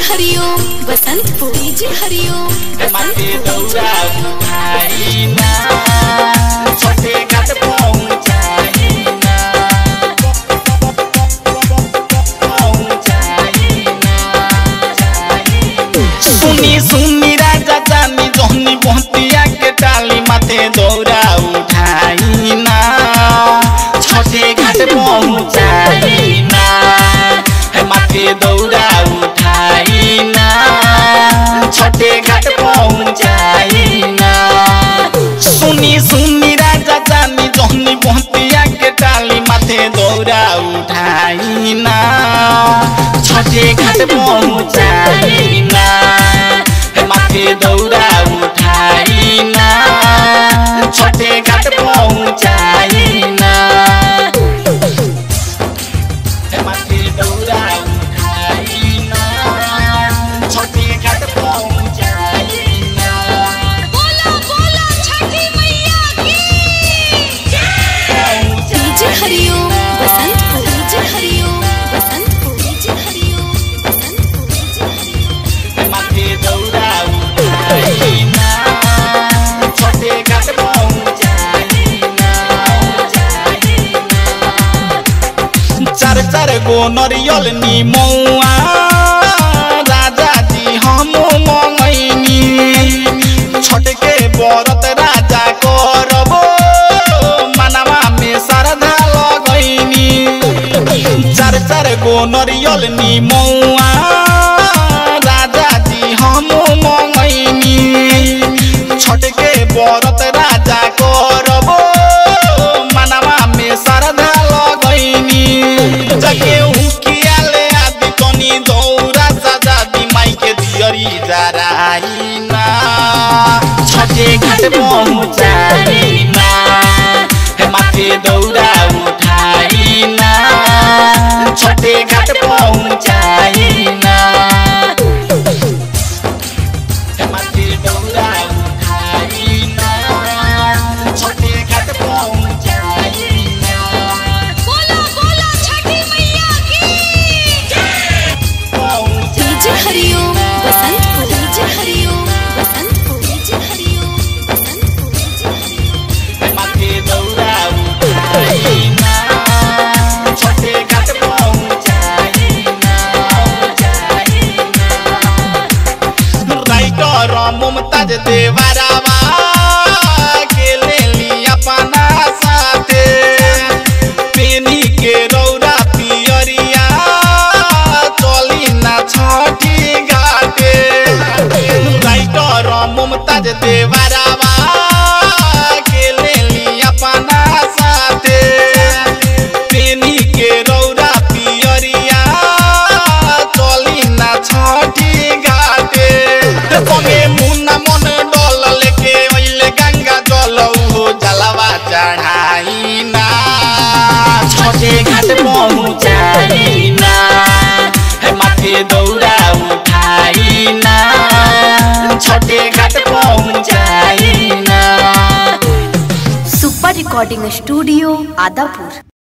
हरिओम Basantpur DJ Hariom माथे दौरा उठाइना छोटे घाट पहुँचाइना सुनी सुनी राजा जानी जहनी बहतिया के डाली माथे दौरा उठाइना छोटे घाट पहुँचाइना है माथे दौरा उठाइना छोटे घाट पहुँचाइना सुनी सुनी राजा जानी जहनी बहतिया के डाली माथे दौरा उठाइना छोटे घाट पहुँचाइना हे माथे दौरा उठाइना छोटे घाट पहुँचाइना हे माथे दौरा उठाइना छोटे घाट पहुँचाइना बोला बोला छठी मैया की DJ Hariom Basantpur DJ Hariom Basantpur DJ Hariom Basantpur DJ Hariom माथे दौरा उठाइना छोटे घाट पहुँचाइना चार चार गो नरियल निमौआ राजा जी हम मंगैनी छोटके बरत राजा करबो मनवा में श्रद्धा लगैनी चार चार गो नरियल निमौआ राजा जी हम मंगैनी छोटके बरत राजा करबो मनवा में श्रद्धा लगैनी जके उकियाले आदि तनी दौरा सजा दी माई के दियरी जराइना छठे घाट पहुँचाइना हे माथे दौरा उठाइना छठे घाट पहुँचाइना हे माथे दौरा उठाइना छठे घाट पहुँचाइना बोला बोला छठी मैया की DJ Hariom Basantpur DJ Hariom Basantpur DJ Hariom Basantpur DJ Hariom माथे दौरा उठाइना छोटे घाट पहुँचाइना राइटर मुमताज देवरावा के ले लिया अपना साथे पेनी के रौरा पियरिया चली ना छठी घाटे राइटर मुमताज देवरावा के ले लिया अपना साथे पेनी के रौरा पियरिया चली ना छठी घाटे संगे मुन्ना मन डोल लेके ओइले गंगा जल हो जलवा चढ़ाइना छोटे घाट पहुँचाइना हे माथे दौरा उठाइना छोटे घाट पहुँचाइना सुपर रिकॉर्डिंग स्टूडियो आदापुर